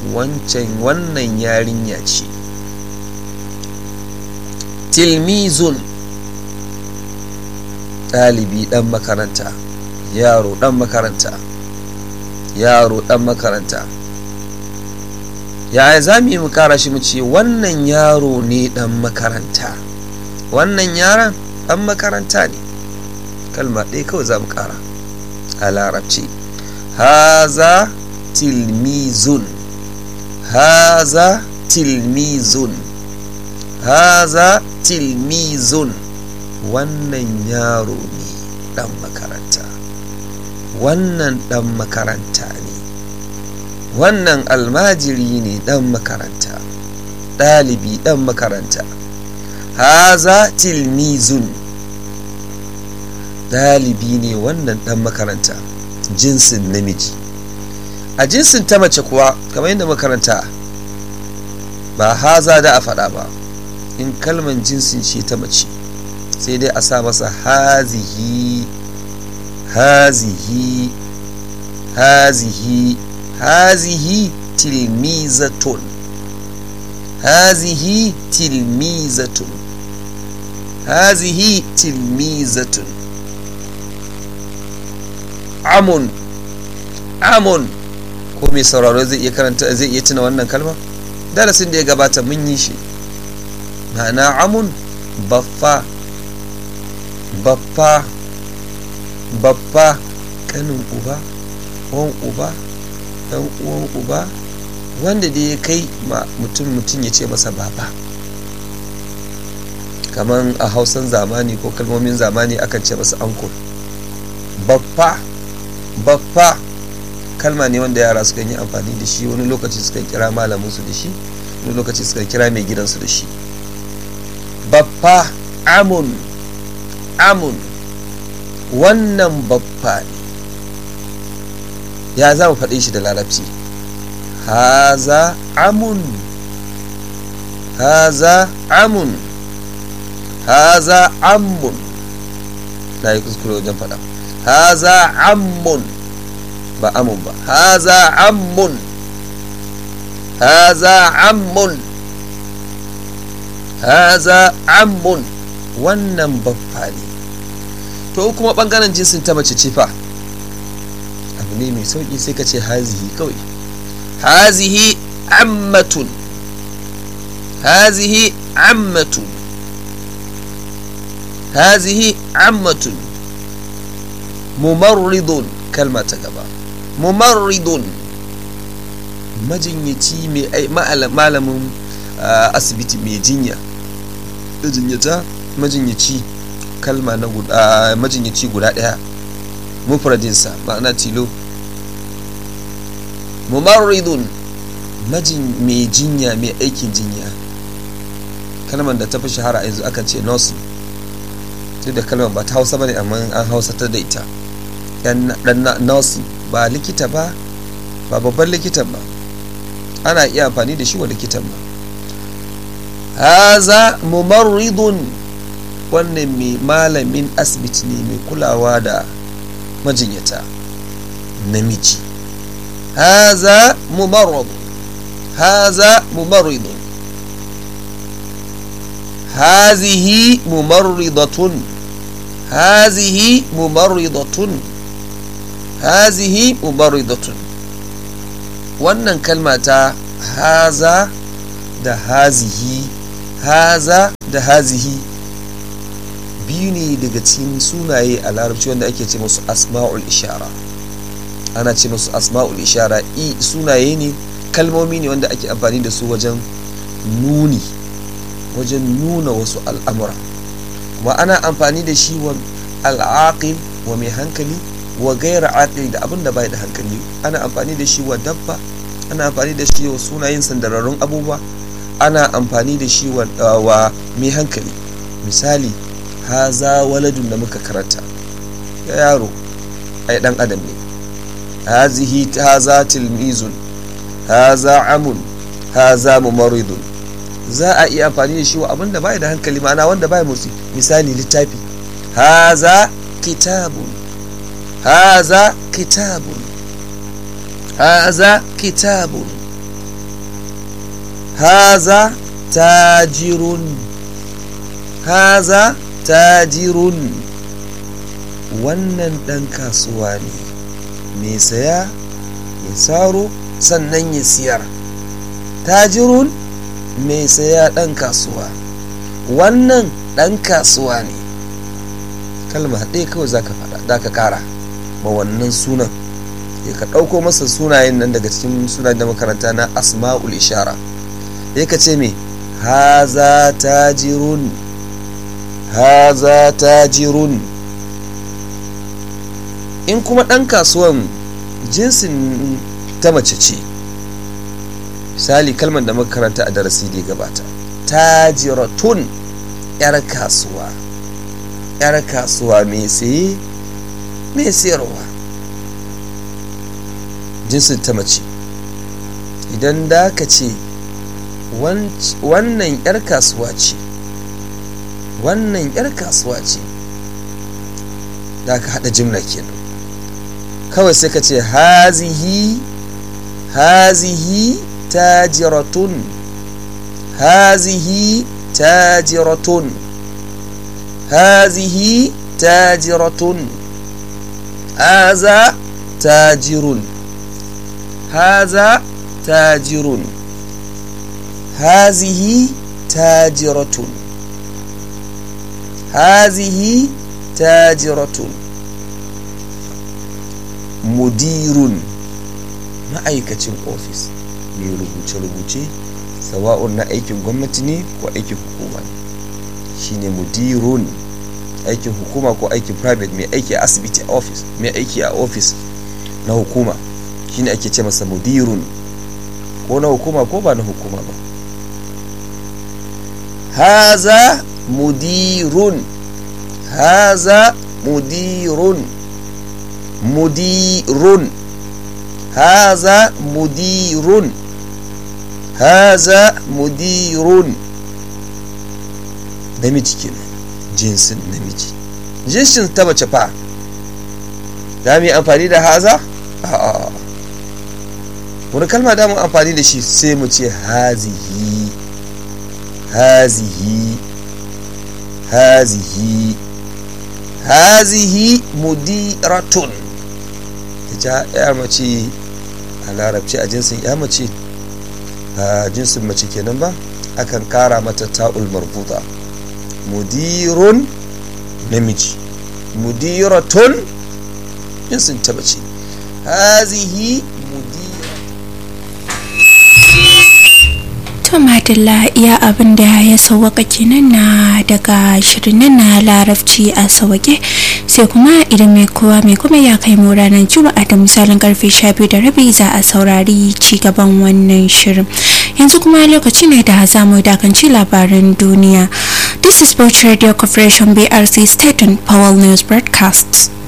wancan wannan yarinya ce tilmizun ɗalibi ɗan makaranta yaro ɗan makaranta yaro ɗan makaranta yaya za mu yi mu kara shi mu ce wannan yaro ne ɗan makaranta wannan yaron ɗan makaranta ne kalma ɗaya kawai za mu kara a larabci haza tilmizun haza tilmizun haza tilmizun wannan yaro ne ɗan makaranta wannan ɗan makaranta ne wannan almajiri ne ɗan makaranta ɗalibi ɗan makaranta haza tilmizun ɗalibi ne wannan ɗan makaranta jinsin namiji a jinsin ta mace kuwa kamar yadda makaranta ba haza da a faɗa ba in kalman jinsin ce ta mace sai dai a sa masa hazihi hazihi hazihi hazihi tilmizatun hazihi tilmizatun hazihi tilmizatun amun amun ko mai sauraro zai iya karanta zai iya tuna wannan kalma darasin da ya gabata mun yi shi ma'ana amun baffa baffa baffa kanin uba wan uba dan uwan uba wanda da ya kai ma mutum mutum ya ce masa baba kamar a hausan zamani ko kalmomin zamani akan ce masa anko baffa baffa kalma ne wanda yara sukan yi amfani da shi wani lokaci sukan kira malaminsu da shi wani lokaci sukan kira mai gidansu da shi baffa amun amun wannan baffa ne ya za mu faɗe shi da larabci haza amun haza amun haza amun na yi kuskure wajen faɗa haza ammun ba amun ba haza ammun haza ammun haza ammun wannan baffa ne to kuma bangaren jinsin ta mace ce fa abu ne mai sauki sai ka ce hazihi kawai hazihi ammatun hazihi ammatun hazihi ammatun mumarridun kalma ta gaba mumarridun majinyaci mai malamin asibiti mai jinya jinyata majinyaci kalma na guda majinyaci guda daya mufradinsa ma'ana tilo mumarridun majin mai jinya mai aikin jinya kalmar da ta fi shahara yanzu akan ce nursing duk da kalmar ba ta hausa bane amma an hausa ta da ita dan nursing ba likita ba ba babban likitan ba ana iya amfani da shi wa likitan ba haza mumarridun wannan mai malamin asibiti ne mai kulawa da majinyata namiji haza mumarridun haza mumarridun hazihi mumarridatun hazihi mumarridatun hazihi mumarridatun wannan kalma ta haza da hazihi haza da hazihi biyu ne daga cikin sunaye a larabci wanda ake ce musu asma'ul ishara ana ce musu asma'ul ishara i sunaye ne kalmomi ne wanda ake amfani da su wajen nuni wajen nuna wasu al'amura kuma ana amfani da shi wa al'aqil wa mai hankali wa gaira aqil da abin da bai da hankali ana amfani da shi wa dabba ana amfani da shi wa sunayen sandararrun abubuwa ana amfani da shi wa mai hankali misali haza waladun da muka karanta ya yaro ai dan adam ne hazihi haza tilmizun haza amun haza mumaridun za a iya amfani da shi wa abinda bai da hankali ma'ana wanda bai motsi misali littafi haza kitabun haza kitabun haza kitabun haza tajirun haza tajirun wannan ɗan kasuwa ne mai saya ya saro sannan ya siyar tajirun mai saya ɗan kasuwa wannan ɗan kasuwa ne kalma ɗaya kawai za ka faɗa za ka ƙara ma wannan sunan ya ka ɗauko masa sunayen nan daga cikin sunayen da makaranta na asma'ul ishara ya ka ce me haza tajirun haza tajirun in kuma ɗan kasuwan jinsin ta mace ce misali kalmar da makaranta a darasi da gabata tajiratun 'yar kasuwa 'yar kasuwa mai saye mai sayarwa jinsin ta mace idan da ka ce wannan 'yar kasuwa ce wannan 'yar kasuwa ce da ka haɗa jimla kenan kawai sai ka ce hazihi hazihi tajiratun hazihi tajiratun hazihi tajiratun haza tajirun haza tajirun hazihi tajiratun hazihi tajiratun mudirun ma'aikacin ofis mai rubuce-rubuce sawa'un na aikin gwamnati ne ko aikin hukuma ne shine mudirun aikin hukuma ko aikin private mai aiki a asibiti a ofis mai aiki a ofis na hukuma shine ake ce masa mudirun ko na hukuma ko ba na hukuma ba haza mudirun haza mudirun mudirun haza mudirun haza mudirun namiji kenan jinsin namiji jinsin ta mace fa za mu yi amfani da haza a'a wani kalma da mu amfani da shi sai mu ce hazihi hazihi hazihi hazihi mudiratun ita ya mace a larabci a jinsin ya mace a jinsin mace kenan ba akan kara mata ta'ul marbuta mudirun namiji mudiratun jinsin ta mace hazihi To Madalla iya abin da ya sauwaka kenan na daga shirin na larabci a sauwake sai kuma idan mai kowa mai kuma ya kai mu ranar juma'a da misalin karfe 12 da rabi za a saurari ci gaban wannan shirin yanzu kuma lokaci ne da za mu dakanci labaran duniya this is Bauchi Radio Corporation BRC State and Powell News Broadcasts